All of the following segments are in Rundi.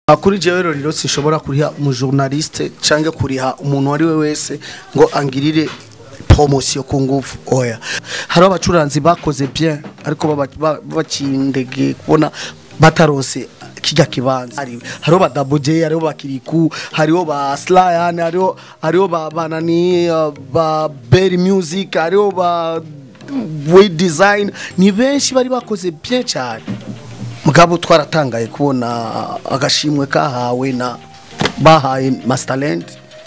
kuri jewe rero sinshobora kuriha umujournaliste cyangwa kuriha umuntu uwo ari we wese ngo angirire promosiyo ku ngufu oya hari abacuranzi bakoze bien ariko baba- ba- bakindege kubona batarose kijya kibanza hari hariho ba Double J hariho ba Kiriku hariho ba Slayan hariho hariho ba banani uh, ba Berry Music hariho ba We Design ni benshi bari bakoze bien cyane mugabo twaratangaye kubona agashimwe kahawe na bahaye Masterland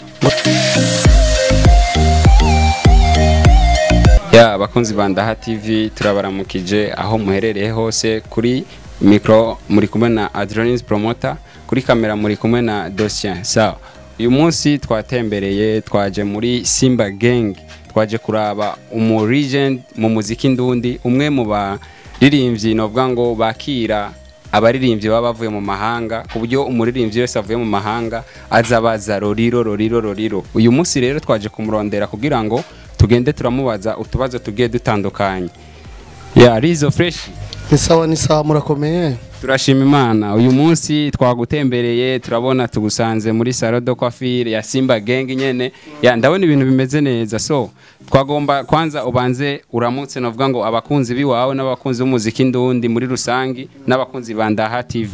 ya abakunzi ba Ndaha TV turabaramukije aho muherereye hose kuri mikro muri kumwe na Adrenaline Promoter kuri kamera muri kumwe na Docien sawa uyu munsi twatembereye twaje muri Simba Gang twaje kuraba umu legend mu muziki ndundi umwe mu baririmbyi novuga ngo bakira abaririmbyi baba bavuye mu mahanga ku buryo umuririmbyi wese avuye mu mahanga aza baza roriro roriro roriro uyu munsi rero twaje kumurondera kugira ngo tugende turamubaza utubazo tugiye dutandukanye ya rizo fresh ni sawa ni sawa murakomeye turashima imana uyu munsi twagutembereye turabona tugusanze muri salo de coiffure ya simba gang nyene ya ndabona ibintu bimeze neza so twagomba kwanza ubanze uramutse novuga ngo abakunzi biwawe n'abakunzi b'umuziki ndundi muri rusangi n'abakunzi ba Ndaha TV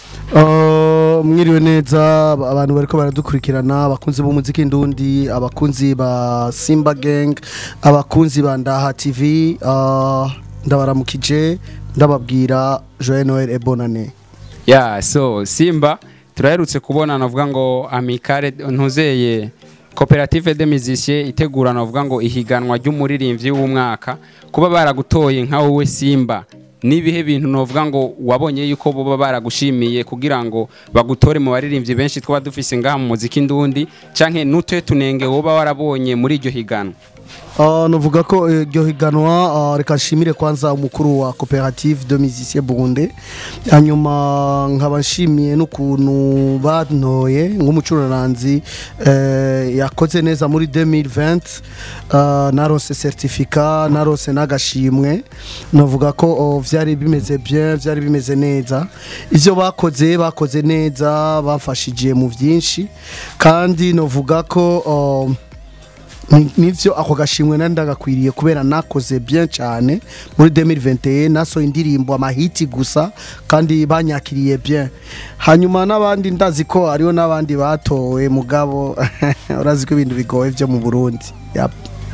Uh, mwiriwe neza abantu bariko baradukurikirana abakunzi b'umuziki ndundi abakunzi ba Simba Gang abakunzi ba Ndaha TV uh, ndabaramukije ndababwira Joyeux Noël et bonne année ya so simba turaherutse kubona navuga ngo amikare ntuzeye koperative de musiciens itegura navuga ngo ihiganwa ry'umuririmbyi w'umwaka kuba baragutoye nka wowe simba nibihe bintu novuga ngo wabonye yuko boba baragushimiye kugira ngo bagutore mu baririmbyi benshi twaba dufise ngaha mu muziki ndundi canke n'utuye tunenge woba warabonye muri iryo higanwa Uh, novuga ko eh, iryo higanwa uh, reka nshimire kwanza umukuru wa cooperative de musiciens burunde hanyuma nkaba nshimiye n'ukuntu bantoye nk'umucuraranzi eh, yakoze neza muri 2020 uh, narose certificat narose n'agashimwe novuga ko oh, vyari bimeze bien vyari bimeze neza ivyo bakoze bakoze neza bafashije mu vyinshi kandi novuga ko uh, Ni- nivyo ako gashimwe nari ndagakwiriye kubera nakoze bien cyane muri 2021 nasohoye indirimbo amahiti gusa kandi banyakiriye bien hanyuma n'abandi ndazi ko hariho n'abandi batowe mugabo urazi ko ibintu bigoye byo mu Burundi yep.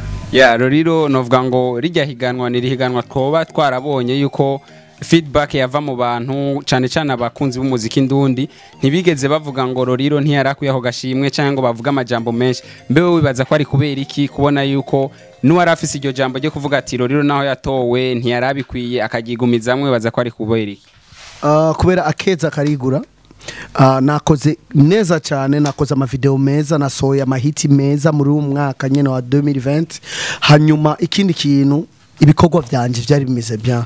ya rero novuga ngo rijya higanwa ni rihiganwa twoba twarabonye yuko feedback yava mu bantu cyane cyane abakunzi b'umuziki ndundi ntibigeze bavuga ngo roriro ntiyarakuye ako gashimwe cyangwa ngo bavuge amajambo menshi mbewe wibaza ko ari kubera iki kubona yuko n'uwari afise iryo jambo ryo kuvuga ati roriro naho yatowe ntiyarabikwiye akagigumizamwe wibaza ko ari kubera iki Uh, kubera akeza karigura Uh, nakoze neza cyane nakoze amavideo meza nasohoye amahiti meza muri uwo mwaka nyene wa 2020 hanyuma ikindi kintu ibikorwa byanje byari bimeze bien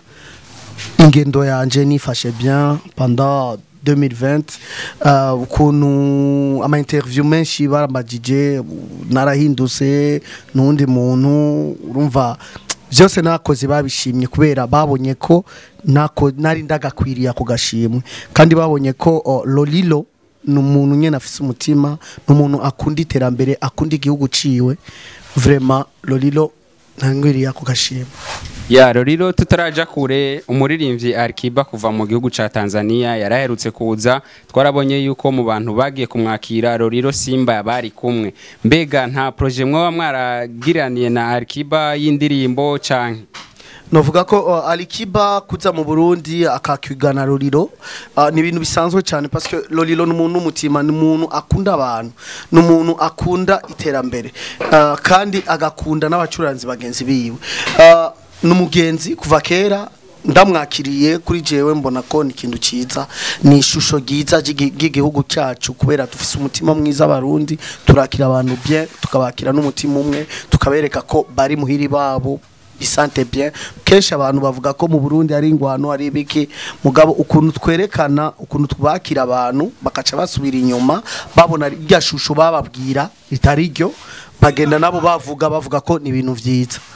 ingendo yanje nifashe bien pendant 2020 uh, ukuntu ama interview menshi barambagije narahindutse n'undi muntu urumva byose nakoze babishimye kubera babonye ko nako nari ndagakwiriye ako gashimwe kandi babonye ko oh, Lolilo ni umuntu nyene afise umutima ni umuntu akunda iterambere akunda igihugu ciwe vraiment Lolilo ntangwiriye ako gashimwe ya rero tutaraja kure umuririmbyi Alikiba kuva mu gihugu ca Tanzania yaraherutse kuza twarabonye yuko mu bantu bagiye kumwakira Roriro Simba bari kumwe mbega nta projet mwe mwaragiraniye na Alikiba y'indirimbo canke novuga ko uh, Alikiba kuza mu Burundi akakwigana Lolilo uh, ni ibintu bisanzwe cyane parce que Lolilo ni umuntu w'umutima ni umuntu akunda abantu ni umuntu akunda iterambere uh, kandi agakunda n'abacuranzi bagenzi biwe uh, ni umugenzi kuva kera ndamwakiriye kuri jewe mbona ko ni ikintu cyiza ni ishusho ryiza ry'igi- ry'igihugu cyacu kubera dufise umutima mwiza abarundi turakira abantu bien tukabakira n'umutima umwe tukabereka ko bari muhiri babo bisante bien kenshi abantu bavuga ko mu Burundi ari ingwano ari ibiki mugabo ukuntu twerekana ukuntu twakira abantu bakaca basubira inyuma babona rya shusho bababwira ritari ryo bagenda nabo bavuga bavuga ko ni ibintu vyiza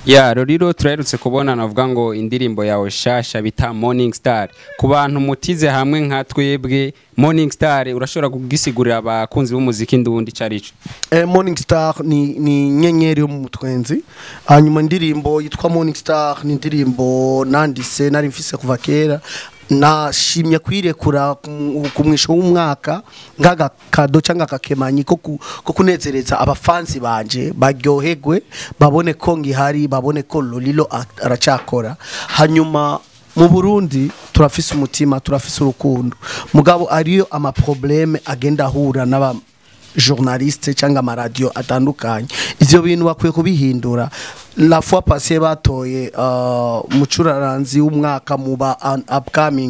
ya rero turaherutse kubona navuga ngo indirimbo yawe shasha bita morning star ku bantu mutize hamwe nka twebwe morning star urashobora kugisigurira abakunzi b'umuziki ndundi carico Eh, Morning Star ni, ni nyenyeri yo mu mutwenzi hanyuma indirimbo yitwa Morning Star ni indirimbo nandise nari mfise kuva kera nashimye kwirekura ku- ku mwisho w'umwaka nk'agakado cyangwa akakemanyi ko ku- ko kunezereza abafansi banje baryoherwe babone ko ngihari babone ko Lolilo a- aracakora hanyuma mu Burundi turafise umutima turafise urukundo mugabo ariyo amaprobleme agenda ahura n'aba journaliste cyangwa amaradiyo atandukanye ivyo bintu bakwiye kubihindura la fois passée batoye uh, mucuraranzi w'umwaka mu ba un- upcoming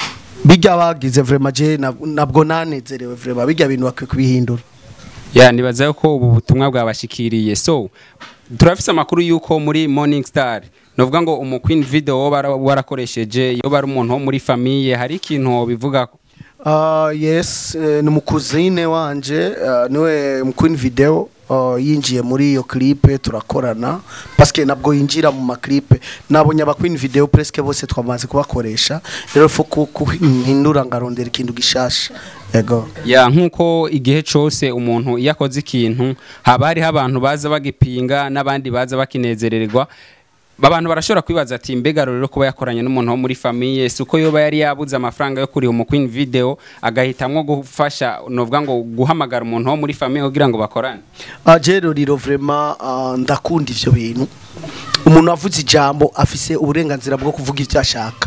bijya bagize vraiment je nab- nabwo nanezerewe vraiment bijya bintu bakwiye kubihindura ya nibaza ko ubu butumwa bwabashikiriye so turafise amakuru yuko muri morning star novuga ngo umu queen video woba wara- warakoresheje iyo bari umuntu wo muri famiye hari ikintu bivuga Uh, yes eh, ni mukuzine wanje uh, niwe mqueen video uh, yinjiye muri iyo clipe turakorana paske nabwo yinjira mu maklipe nabonye aba queen video presque bose twamaze kubakoresha rero fo kuhindura ngarondera ikintu gishasha ego ya nkuko igihe cose umuntu iyo akoze ikintu haba hariho abantu baza bagipinga n'abandi baza bakinezererwa abantu barashobora kwibaza ati mbega rero kuba yakoranye n'umuntu wo muri famiye si uko yoba yari yabuze amafaranga yo kuriha umu queen video agahitamwo gufasha novuga ngo guhamagara umuntu wo muri famiye kugira ngo bakorane uh, jero riro vraiment uh, ndakunda ivyo bintu umuntu avuze ijambo afise uburenganzira bwo kuvuga ivyo ashaka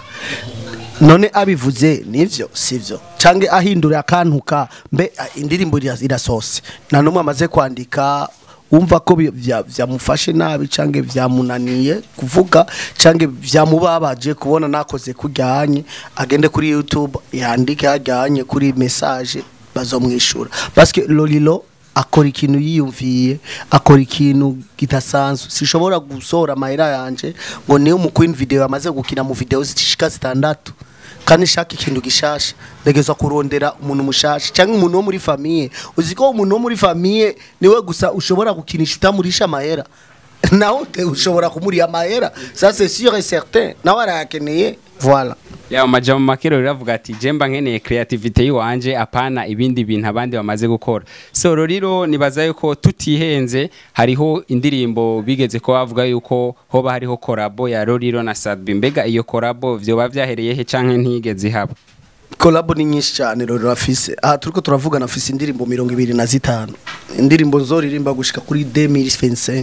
none abivuze nivyo sivyo canke ahindura akantuka mbe ah, indirimbo ira- irasose nta numwe amaze kwandika wumva ko bi- vya- vyamufashe nabi canke vyamunaniye kuvuga canke vyamubabaje kubona nakoze kuryanye agende kuri youtube yandike hajyanye kuri message bazomwishura parce lolilo akora ikintu yiyumviye akora ikintu kidasanzwe sishobora gusohora amahera yanje ngo niyo mu queen video yamaze gukina mu video zishika zitandatu kandi nshaka ikintu gishasha ndagezwa kurondera umuntu mushasha cyangwa umuntu wo muri famiye uzi ko umuntu wo muri famiye niwe gusa ushobora gukinisha utamurisha amahera nawe te- ushobora kumuriha amahera ça c'est sûr et certain nawe arayakeneye voilà ya amajambo make rero avuga ati jemba nkeneye creativity yiwanje apana ibindi bintu abandi bamaze gukora so rero nibaza yuko tutihenze hariho indirimbo bigeze ko bavuga yuko hoba hariho korabo ya Roriro na Sadbi mbega iyo korabo vyoba vyahereye he canke ntigeze ihaba kolabo ni nyinshi cyane rero afise aha turiko turavugana afise indirimbo mirongo ibiri na zitanu indirimbo zoririmba gushika kuri 2025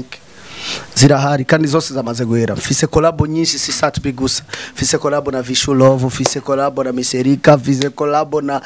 zirahari kandi zose zamaze guhera mfise kolabo nyinshi si satbi gusa mfise kolabo na Vishu Love mfise kolabo na Miserika mfise kolabo na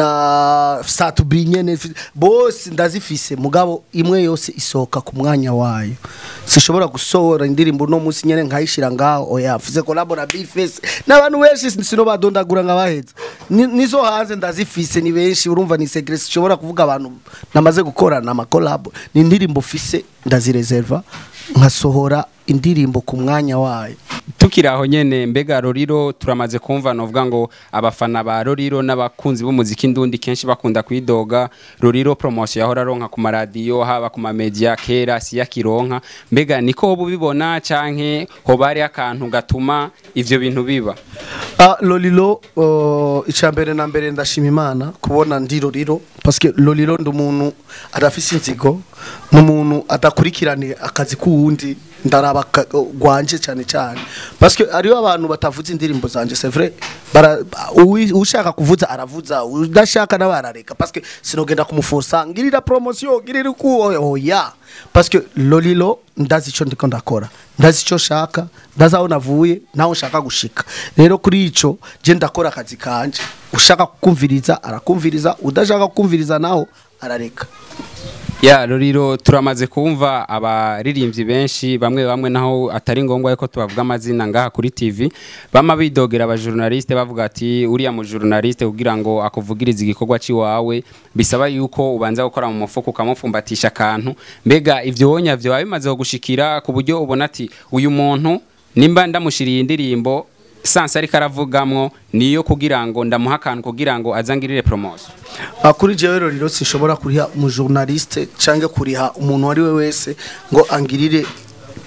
na satbi nyene mfise- bose ndazifise mugabo imwe yose isohoka ku mwanya wayo sishobora gusohora indirimbo no munsi nyene nkayishira ngaho oya mfise kolabo na Bface n'abantu benshi sino badondagura nkabaheza Ni- nizo hanze ndazifise ni benshi urumva ni secret sishobora kuvuga abantu namaze gukorana ama collab ni indirimbo fise ndazireserva nkasohora indirimbo ku mwanya wayo tukiri aho nyene mbega Roriro turamaze kumva novuga ngo abafana ba Roriro n'abakunzi b'umuziki ndundi kenshi bakunda kwidoga Roriro promotion yahora aronka ku maradiyo haba ku mamedia kera si yakironka mbega niko hoba ubibona canke hoba hari akantu gatuma ivyo bintu biba Ah, Lolilo uh, icambere na mbere ndashima Imana kubona ndi Lolilo parce que Lolilo ndi umuntu adafise inzigo n'umuntu adakurikirane akazi kuwundi ndaraba ka- gwanje cyane cyane parce que ariyo abantu batavuze indirimbo zanje c'est vrai bara uwi- ushaka kuvuza aravuza udashaka nawe arareka parce que sinogenda kumuforsa ngirira promotion ngirira ku oya parce que Lolilo ndazi ico ndiko ndakora ndazi ico shaka ndazi aho navuye naho nshaka gushika rero kuri ico je ndakora akazi kanje ushaka kukumviriza arakumviriza udashaka kukumviriza naho arareka ya Roriro turamaze kumva abaririmbyi benshi bamwe bamwe naho atari ngombwa yuko tubavuga amazina ngaha kuri TV bama bidogera abajournaliste bavuga ati uriya mu journaliste kugira ngo akuvugirize igikorwa ciwawe bisaba yuko ubanza gukora mu mufuko ukamufumbatisha akantu mbega ivyo wonya vyo bimaze gushikira ku buryo ubona ati uyu muntu nimba ndamushiriye indirimbo sansa ariko aravugamwo niyo kugira ngo ndamuha akantu kugira ngo azangirire promotion Ah, kuri jewe rero sinshobora kuriha umu journaliste canke kuriha umuntu wari we wese ngo angirire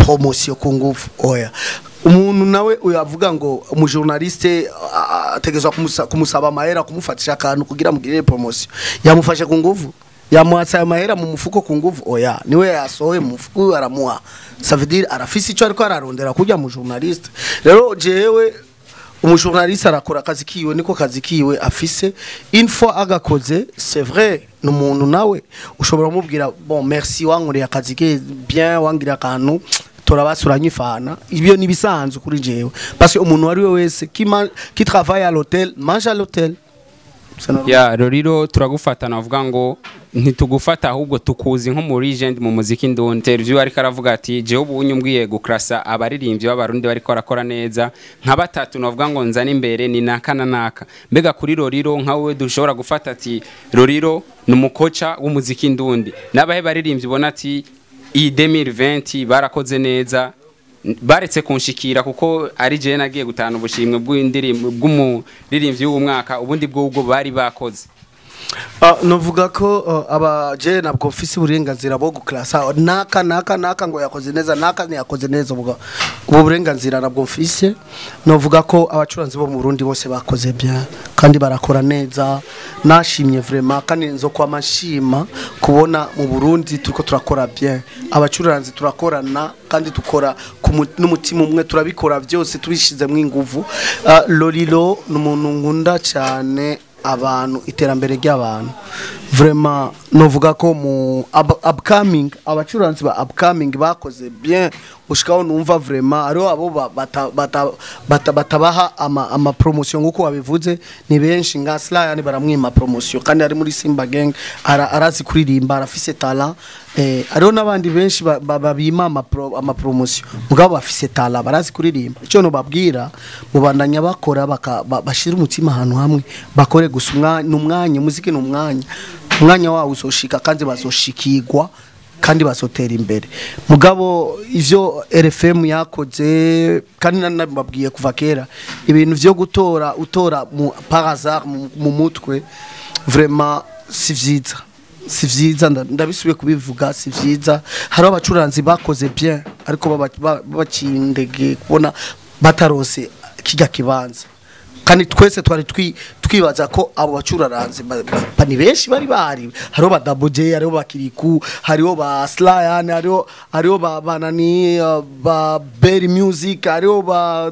promotion ku nguvu oya umuntu nawe uyavuga ngo umujournaliste ah, ategezwa kumusa- kumusaba amahera kumufatisha akantu kugira mugirire promotion yamufashe ku nguvu yamuhatse ayo mahera mu mufuko ku nguvu oya niwe yasohoye mu mufuko aramuha ça veut dire arafise ico ariko ararondera kurya mu journaliste rero jewe umujournaliste arakora akazi kiwe niko kazi kiwe afise une fois agakoze c'est vrai ni umuntu nawe ushobora kumubwira bon merci wankoreye akazi ke bien wangiriye akantu turabasuranye ifana ibyo ni bisanzwe kuri jewe parce que umuntu wari we wese qui, man- qui travaille à l'hôtel mange à l'hôtel C'est normal. ya rero turagufata navuga ngo ntitugufata ahubwo tukuzi nko muri legend mu muziki ndundi interview ariko aravuga ati jewe ubu unyumbwiye gukrasa abaririmbyi b'abarundi bariko barakora neza nka batatu navuga ngo nzana imbere ni naka na naka mbega kuri roriro nka wowe dushobora gufata ati roriro ni umukoca w'umuziki ndundi n'abahe baririmbyi ubona ati iyi 2020 barakoze neza baretse kunshikira kuko ari jewe nagiye gutahana ubushimwe bw'indirimbo bw'umuririmbyi w'umwaka ubundi bw'ubwo bari bakoze Ah, novuga ko uh, aba je nabwo mfise uburenganzira bwo guklasa naka naka naka ngo yakoze neza naka ntiyakoze neza ubwo ubu burenganzira nabwo mfise novuga ko abacuranzi bo mu Burundi bose bakoze bien kandi barakora neza nashimye vraiment kandi nzo kwa mashima kubona mu Burundi turiko turakora bien abacuranzi turakorana kandi tukora ku mu- n'umutima umwe turabikora byose tubishizemo inguvu uh, Lolilo ni umuntu nkunda cyane abantu iterambere ry'abantu vraiment novuga ko mu up- upcoming abacuranzi ba upcoming bakoze bien ushikaho numva vraiment ariho abo ba- bata- bata- bata- batabaha ama, ama promotion nkuko wabivuze ni benshi nka Slayani baramwima promotion kandi ari muri Simba Gang ara, arazi kuririmba arafise talent eh, ariho n'abandi benshi ba- ba- babima ama, pro, ama promotion mugabo bafise talent barazi kuririmba icyo no babwira mubandanya bakora baka- ba- bashira umutima ahantu hamwe bakore gusa umwanya umwanya umuziki ni umwanya umwanya wawo uzoshika kandi bazoshikirwa kandi bazotera imbere mugabo ivyo RFM yakoze kandi nari nabibabwiye kuva kera ibintu vyo gutora utora mu par hasard mu, mu mutwe vraiment si vyiza si vyiza nda- ndabisubiye kubivuga si vyiza hariho abacuranzi bakoze bien ariko baba- ba- bacindege kubona batarose kijya kibanza kandi twese twari twi- twibaza ko abo bacuraranze ba- ba- ba- ni benshi bari bahari hariho ba Double J hariho ba Kiriku hariho ba Slayane hariho hariho ba banani uh, ba Berry Music hariho ba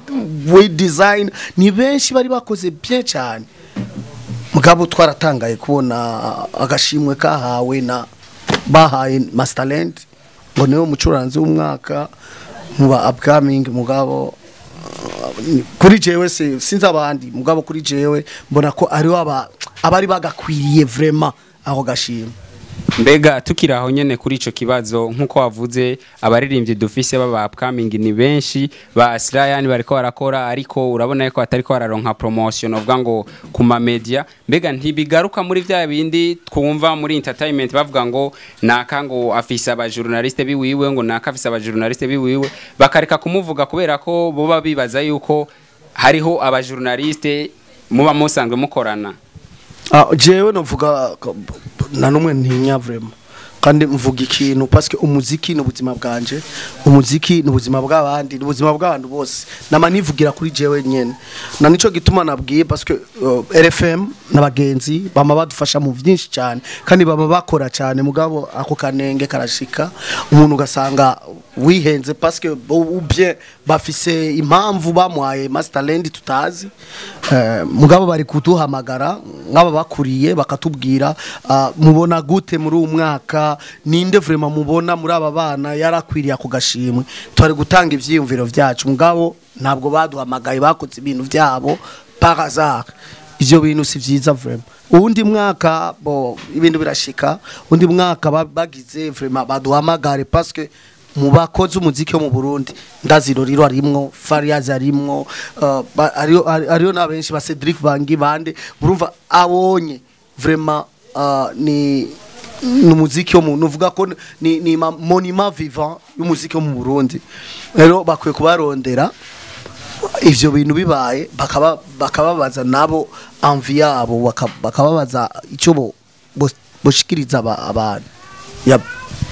We Design ni benshi bari bakoze bien cyane mugabo twaratangaye kubona agashimwe kahawe na bahaye Masterland ngo niwe mucuranzi w'umwaka mu ba upcoming mugabo kuri jewe se sinzi abandi mugabo kuri jewe mbona ko ariho aba abari bagakwiriye vraiment aho gashima mbega tukiri aho nyene kuri ico kibazo nk'uko wavuze abaririmbyi dufise baba upcoming ni benshi ba Slayani bariko barakora ariko urabona ko batariko bararonka promotion uvuga ngo ku ma media mbega ntibigaruka muri vya bindi twumva muri entertainment bavuga ngo naka ngo afise aba journaliste biwiwe ngo naka afise aba journaliste biwiwe bakareka kumuvuga kubera ko boba bibaza yuko hariho aba journaliste muba musanzwe mukorana ah jewe novuga ko- na numwe ntinya vraiment kandi mvuga ikintu parce que umuziki ni ubuzima bwanje umuziki ni ubuzima bw'abandi ni ubuzima bw'abantu bose nama nivugira kuri jewe nyene na nico gituma nabwiye parce que uh, RFM n'abagenzi bama badufasha mu byinshi cyane kandi baba bakora cyane mugabo ako kanenge karashika umuntu ugasanga wihenze parce que bo- bien bafise impamvu bamuhaye masterland tutazi eh, mugabo bari kuduhamagara nk'aba bakuriye bakatubwira ah, mubona gute muri uwo mwaka ninde vraiment mubona muri aba bana yarakwiriye ako gashimwe twari gutanga ivyiyumviro vyacu mugabo ntabwo baduhamagaye bakoze ibintu vyabo par hasard ivyo bintu si vyiza vraiment uwundi mwaka bo ibintu birashika undi mwaka ba- bagize vraiment baduhamagare parce que mu bakozi umuziki wo mu Burundi ndaziro riro arimwo Fariaz arimwo uh, ba- ariyo ari- ariyo na benshi ba Cedric Bangi bande urumva abonye vraiment uh, ni ni umuziki wo mu nuvuga ko ni ni ma- monument vivant y'umuziki wo mu Burundi rero bakwiye kubarondera ivyo bintu bibaye bakaba bakababaza nabo envie yabo baka- bakababaza ico bo bo- boshikiriza aba- abantu Yab-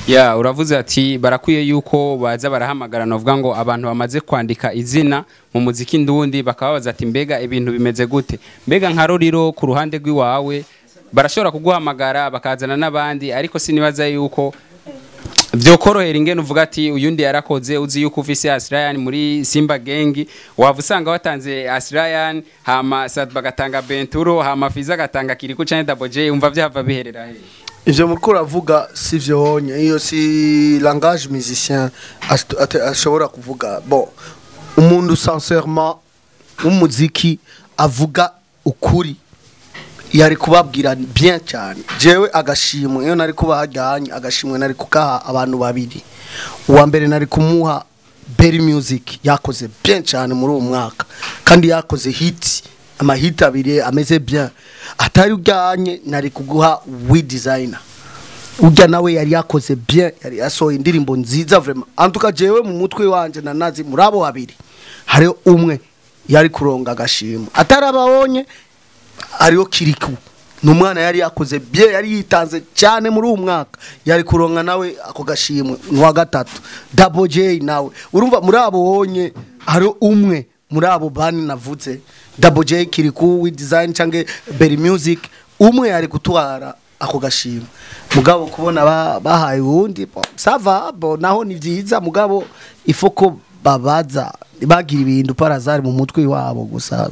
ya uravuze ati barakwiye yuko baza barahamagara novuga ngo abantu bamaze kwandika izina mu muziki ndundi bakababaza ati mbega ibintu bimeze gute mbega nka roriro ku ruhande rw'iwawe barashobora kuguhamagara bakazana n'abandi ariko sinibaza yuko byokorohera ingene uvuga ati uyundi yarakoze uzi yuko ufise Asrayan muri Simba Gengi wava usanga watanze Asrayan hama Sad bagatanga Benturo hama Fiza gatanga Kiriku canke Double J umva vyava biherera he ivyo muriko uravuga si vyo honye iyo si langage musicien ash- ate- ashobora kuvuga bon umuntu sincèrement w'umuziki avuga ukuri yari kubabwira bien cyane jewe agashimwe iyo nari kubahajyanye agashimwe nari kukaha abantu babiri uwa mbere nari kumuha Berry Music yakoze bien cyane muri uwo mwaka kandi yakoze hit amahit abiri ameze bien atari ujyanye nari kuguha we designer ujya nawe yari yakoze bien yari yasohoye indirimbo nziza vraiment antuka jewe mu mutwe wanje nanazi muri abo babiri hariho umwe yari kuronga agashimwe atarababonye hariho kiriku ni umwana yari yakoze bye yari yitanze cyane muri uwo mwaka yari kuronka nawe ako gashimwe ni uwa gatatu dabo J nawe urumva muri abo wonye hariho umwe muri abo bani navuze dabo J kiriku we design cyangwa Berry Music umwe yari gutwara ako gashimwe mugabo kubona ba- bahaye uwundi bo, sava bo naho ni byiza mugabo ifoko babaza bagira ibintu parazari mu mutwe wabo gusa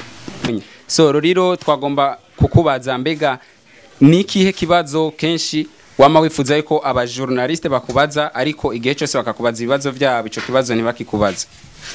so roriro twagomba kukubaza mbega ni ikihe kibazo kenshi wama wifuza yuko abajournaliste bakubaza ariko igihe cyose bakakubaza ibibazo byabo ico kibazo ntibakikubaza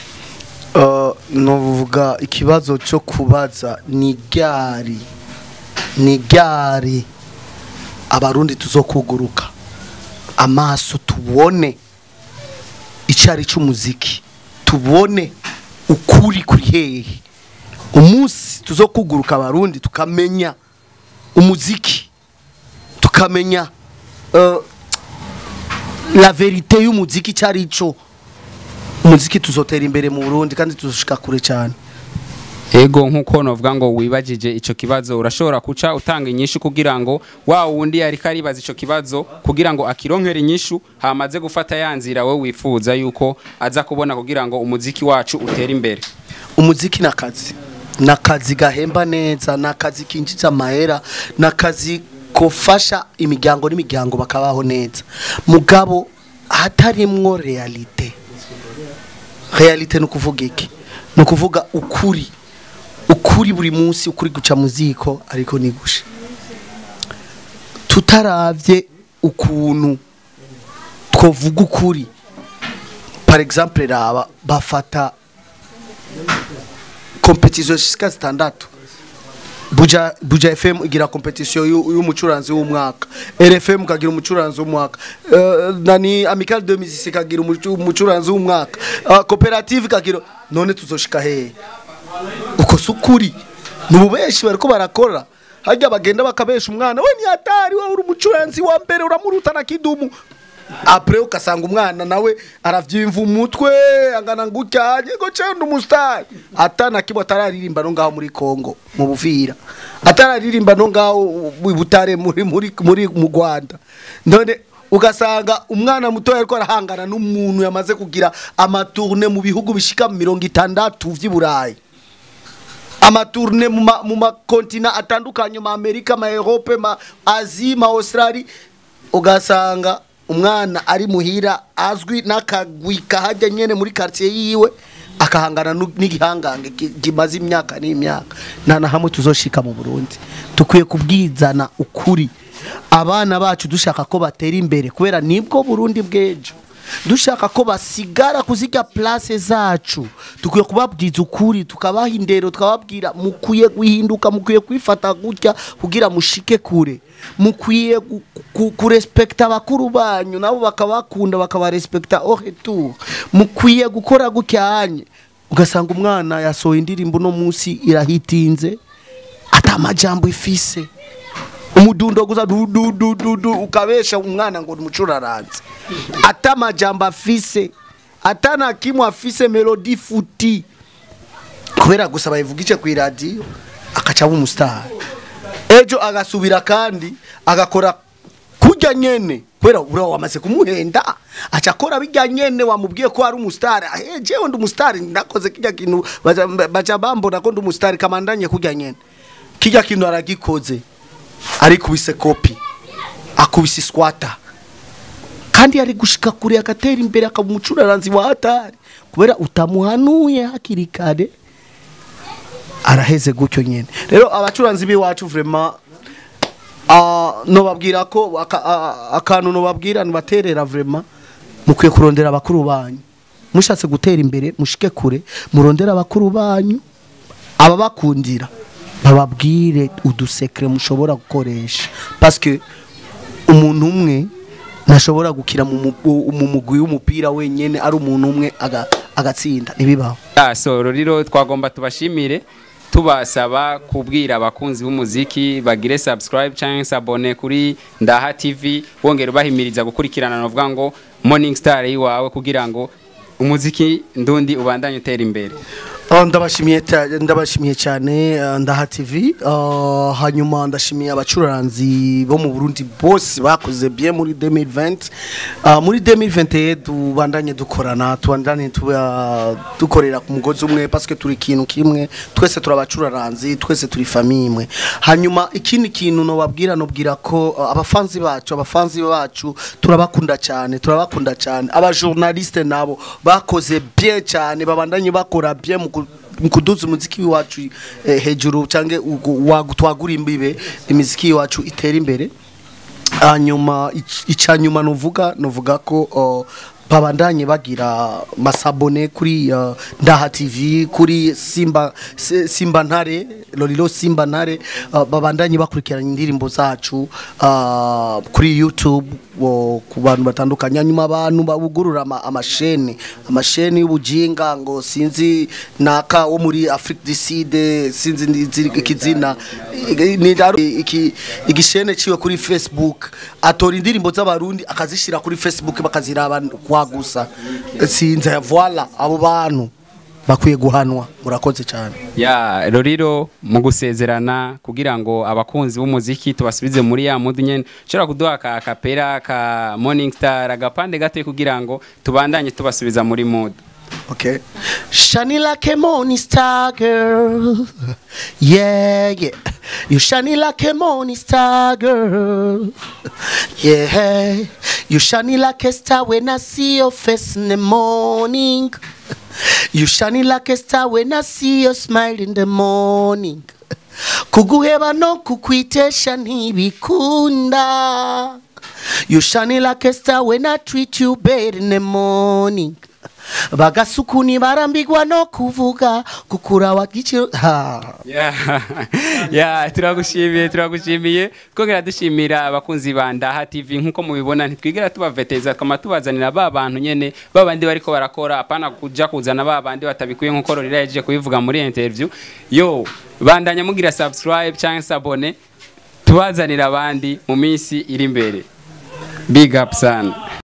Uh, novuga ikibazo cyo kubaza ni ryari ni ryari abarundi tuzokuguruka amaso tubone icyari cy'umuziki tubone ukuri kuri hehe umunsi tuzokuguruka abarundi tukamenya umuziki tukamenya uh, la verite y'umuziki cyari cyo umuziki tuzotera imbere mu Burundi kandi tuzoshika kure cyane ego nkuko novuga ngo wibajije ico kibazo urashobora kuca utanga inyishu kugira ngo wa wundi yari karibaza ico kibazo kugira ngo akironkere inyishu hamaze gufata yanzira we wifuza yuko aza kubona kugira ngo umuziki wacu utere imbere umuziki nakazi nakazi gahemba neza nakazi kinjiza amahera nakazi kofasha imiryango n'imiryango bakabaho neza mugabo hatarimwo realite realite ni ukuvuga iki ni ukuvuga ukuri ukuri buri munsi ukuri guca mu ziko ariko nigushe tutaravye ukuntu twovuga ukuri par exemple raba bafata competition zishika zitandatu buja buja fm igira competition yu- y'umucuranzi w'umwaka rfm kagira umucuranzi w'umwaka uh, nani amical de musique kagira umucu- umucuranzi w'umwaka uh, cooperative kagira none tuzoshika hehe uko si ukuri ni ububeshi bariko barakora harya bagenda bakabesha umwana we ntiyatari wowe uri umucuranzi wa mbere uramuruta na kidumu apre ugasanga umwana nawe aravyimva umutwe angana ngucyanye ngo cenda umusitari atana kimwe atararirimba no ngaho muri Kongo mu Buvira atararirimba no ngaho mu Butare muri muri muri mu Rwanda none ugasanga umwana muto ariko arahangana n'umuntu yamaze kugira amatourne mu bihugu bishika mirongo itandatu vy'i Burayi amatourne mu ma- mu makontina atandukanye ma Amerika ma Europe ma Asie ma Australie ugasanga umwana ari muhira azwi n'akagwi kahajya nyene muri quartier yiwe akahangana nu- n'igihangange ki- kimaze imyaka n'imyaka nta na hamwe tuzoshika mu Burundi dukwiye kubwizana ukuri abana bacu dushaka ko batera imbere kubera nibwo Burundi bw'ejo dushaka ko basigara kuzirya place zacu dukwiye kubabwiza ukuri tukabaha indero tukababwira mukwiye guhinduka mukwiye kwifata gutya kugira mushike kure mukwiye gu- ku- kurespekta abakuru banyu nabo bakabakunda bakabarespekta au retour mukwiye gukora gutyanye ugasanga umwana yasohoye indirimbo no munsi irahitinze ata majambo ifise umudundo gusa du du du du du ukabesha umwana ngo ni umucuraranzi ata majambo afise ata na kimwe afise melodi futi kubera gusa bayivugije ku iradiyo akaca aba umusitari ejo agasubira kandi agakora kurya nyene kubera ura wamaze kumuhenda aca akora bijya nyene wamubwiye ko ari umusitari eh jewe ndi umusitari nakoze kijya kintu baca baca bambona ko ndi umusitari kamandanye kurya nyene kijya kintu aragikoze arikubise kopi akubise squatter kandi yari gushika kure agatera imbere akaba umucuraranzi wa hatari kubera utamuhanuye hakiri kare araheze gutyo nyene rero abacuranzi b'iwacu vraiment ah, nobabwira ko aka- ah, akantu nobabwira nibaterera vraiment mukwiye kurondera abakuru banyu mushatse gutera imbere mushike kure murondera abakuru banyu ababakundira bababwire udusekre mushobora gukoresha parce que umuntu umwe ntashobora gukira mu mu- mu mugwi w'umupira wenyene ari umuntu umwe aga- agatsinda ntibibaho Ah, so rero twagomba tubashimire tubasaba kubwira abakunzi b'umuziki bagire subscribe cyangwa se abone kuri Ndaha TV wongera ubahimiriza gukurikirana novuga ngo Morning Star yiwawe kugira ngo umuziki ndundi ubandanye utera imbere Oh, ndabashimiye ta- ndabashimiye cyane uh, ndaha TV uh, hanyuma ndashimiye abacuranzi bo mu Burundi bose bakoze bien muri 2020 uh, muri 2021 tubandanye dukorana tubandanye tuba dukorera ku mugozi umwe parce que turi ikintu kimwe twese turi abacuranzi twese turi famille imwe hanyuma ikindi kintu no babwira no bwira ko uh, abafanzi bacu abafanzi bacu turabakunda cyane turabakunda cyane aba journaliste nabo bakoze bien cyane babandanye bakora bien mu ku- mu kuduza umuziki wacu eh, hejuru cyangwa twagura imbibe imiziki wacu itera imbere hanyuma ic- icya nyuma nuvuga nuvuga ko uh, babandanye bagira masabone kuri uh, ndaha tv kuri simba Se- simba ntare lorilo simba ntare uh, babandanye bakurikirana indirimbo zacu uh, kuri youtube wo- ku bantu batandukanye hanyuma abantu babugurura ama- amasheni amasheni y'ubujinga ngo sinzi naka wo muri afrique du sud sinzi niziri- ikizina I- ni raro iki igishene ciwe kuri facebook atora indirimbo z'abarundi akazishira kuri facebook bakaziraba kwa gusa sinzi voila abo bantu bakwiye guhanwa murakoze cyane ya roriro mu gusezerana kugira ngo abakunzi b'umuziki tubasubize muri ya mudu nyene ushobora kuduha ka kapera ka Morning Star agapande gato kugira ngo tubandanye tubasubiza muri mudu Okay. Shining like a morning star, girl. Yeah, yeah. You shining like a morning star, girl. Yeah. You shining like a star when I see your face in the morning. You shining like a star when I see your smile in the morning. kuguheba no kukwitesha ntibikunda you shining like a star when I treat you bad in the morning bagasukuni barambigwa no kuvuga kukura wagiciro ha ya ya turagushimiye turagushimiye twongera dushimira abakunzi ba Ndaha TV nkuko mubibona ntitwigera tubaveteza twama tubazanira ba bantu nyene ba bandi bariko barakora apana kuja kuzana ba bandi batabikuye nkuko Rorira yaje kubivuga muri interview yo bandanya mugira subscribe cyangwa se abone tubazanira abandi mu minsi iri imbere big up sana